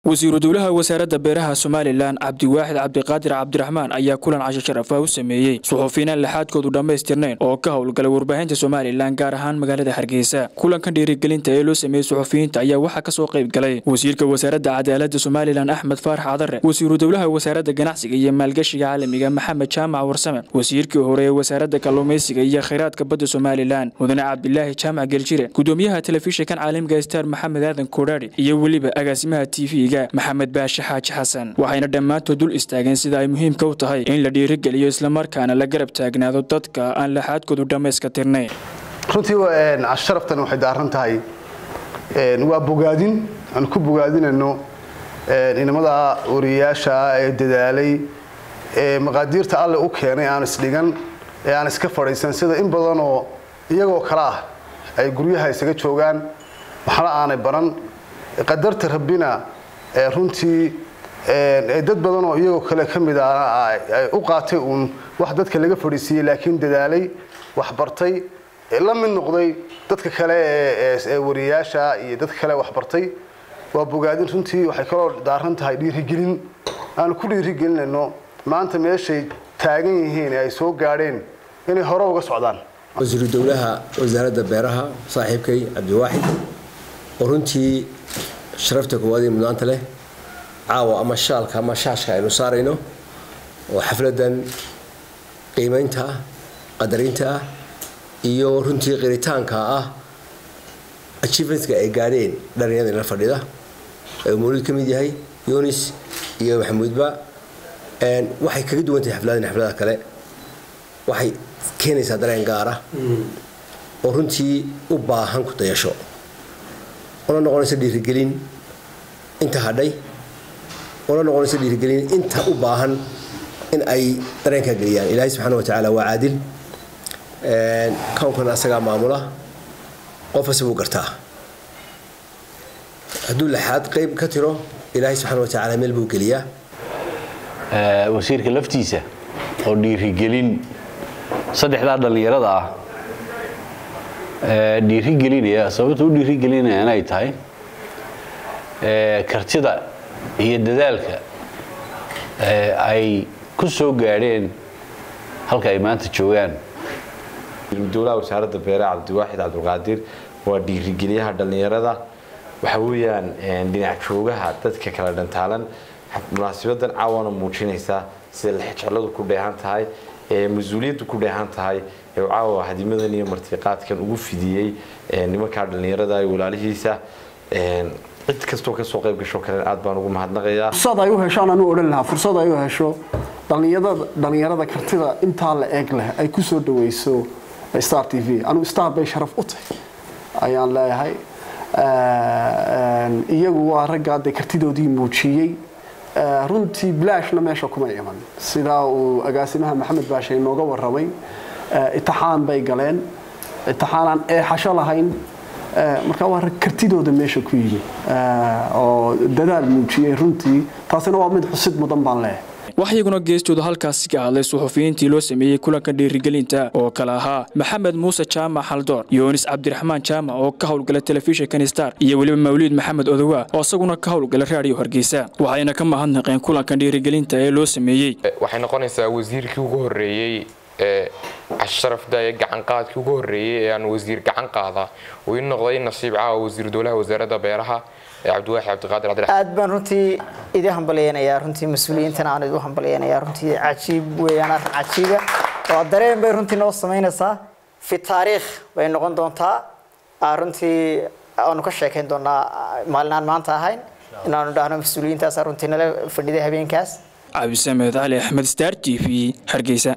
wasiiru dowlaha wasaaradda beeraha somalilan cabdiwaaxid cabdiqaadir cabdiraxmaan ayaa kulan casho sharaf ah u sameeyey suxufiyiinaan laxaadkoodu dhammaystirnayn oo ka howlgalay warbaahinta somalilan gaar ahaan magaalada hargeysa kulankan dhiirigelinta ee loo sameeyey suxufiyiinta ayaa waxaa kasoo qayb galay wasiirka wasaaradda cadaaladda somalilan axmed faarax cadare wasiiru dowlaha wasaaradda ganacsiga iyo maalgashiga caalamiga maxamed jaamac warsame wasiirkii hore ee wasaaradda kalluumaysiga iyo khayraadka badda somalilan mudane cabdilaahi jaamac geljire gudoomiyaha telefishinkan caalamiga star maxamed aadan koodhaari iyo weliba agaasimaha tv maxamed baashe xaaji xasan waxayna dhammaantood dul istaageen sida ay muhiimka u tahay in la dhiirigeliyo islamarkaana la garab taagnaado dadka aan laxaadkoodu dhammayska tirnayn runtii casharaftan waxay daaran tahay waa bogaadin aan ku bogaadinayno inamada wariyayaasha ee dadaalay ee maqaadiirta alle u keenay aan isdhigan ee aan iska fadhiisan sida in badan oo iyagoo kale ah ay guryaha isaga joogaan waxna aanay baran qadarta rabbina runtii dad badan oo iyagoo kale ka mid ah u qaatay uun wax dadka laga fadhiisiiyey laakiin dadaalay waxbartay la mid noqday dadka kale ee wariyayaasha iyo dadka kale waxbartay waa bogaadin runtii waxay kaloo daaran tahay dhiirigelin aanu ku dhiirigelinayno maanta meeshay taagan yihiin ee ay soo gaadheen inay hore uga socdaan wasiiru dowlaha wasaaradda beeraha saaxiibkay cabdiwaaxid oo runtii sharafta koowaad ee mudnaanta leh caawa ama shaalka ama shaashka aynu saarayno oo xafladan qiimaynta ah qadarinta ah iyo runtii qiritaanka ah achievementka ay gaadheen dhalinyarada inla fadhida ee mawlid ka mid yahay yunis iyo maxamuudba waxay kaga duwan tahay xafladan xafladaha kale waxay keenaysaa dareen gaara oo runtii u baahan ku dayasho ona noqonaysa dhiirigelin inta hadhay ona noqonaysa dhiirigelin inta u baahan in ay dareenkaa geliyaan ilaahay subxaana wa tacaala waa caadil kownkan asagaa maamula qof ase buu gartaa hadduu laxaad qayb ka tiro ilaahay subxaana wa tacaala meel buu geliyaa wasiirka laftiisa oo dhiirigelin saddexdaa dhallinyarada ah dhiirigelinaya sababta u dhiirigelinaya inay tahay kartida iyo dadaalka ay ku soo gaadheen halka ay maanta joogaan dowlaha wasaaradda beeraha cabdiwaaxid cabdulqaadir waa dhiirigeliyaha dhallinyarada waxa weeyaan dhinac joogaha dadka kala dhantaalan munaasabadan caawana muujinaysaa sida lexjecladu ku dheehan tahay ee mas-uuliyaddu ku dheehan tahay ee caawa hadimadan iyo martiqaadkan ugu fidiyey nimankaa dhallinyarada iyo walaalihiisa cid kastoo kasoo qayb gasho kalen aad baan ugu mahadnaqayaa fursad ay u heshaan anuu odhan lahaa fursad ay u hesho dhallinyarada kartida intaa la eeg leh ay ku soo dhawayso star t v anugu star bay sharaf u tahay ayaan leeyahay iyagu waa raggaa dee kartidoodii muujiyey runtii bilaashna meesha kuma iman sidaa uu agaasimaha maxamed baashe inooga warramay itixaan bay galeen itixaanaan eexasho lahayn marka waa rag kartidooda meesha ku yimi oo dadaal muujiyey runtii taasina waa mid xusid mudan baan leeyahay wax iyaguna geestooda halkaasi ka hadlay suxufiyiintii loo sameeyey kulanka dhiirigelinta oo kale ahaa maxamed muuse jaamac haldoor yoonis cabdiraxmaan jaamac oo ka howlgala telefishinkan star iyo weliba mawliid maxamed odowa oo isaguna ka howlgala raadiyo hargeysa waxayna ka mahadnaqeen kulankan dhiirigelinta ee loo sameeyey waxay noqonaysaa wasiirkii ugu horreeyey ee casharafda ee gacanqaadkii ugu horreeyey ee aan wasiir gacan qaada uu ii noqday nasiib caawa wasiir dowlaha wasaaradda beeraha cabdiwaaxi cabdiqaadir cabdi aad baan runtii idin hambalyeynayaa runtii mas-uuliyiintan aan idu hambalyeynayaa runtii cajiib weeyaan arrin cajiiba oo dareen bay runtii noo samaynaysaa fi taariikh bay noqon doontaa runtii aanu ka sheekayn doonaa maalinaan maanta ahayn inaanu dhahno mas-uuliyiintaas runtii nala fadhiday habeenkaas cabdisamed cali axmed star t v hargeysa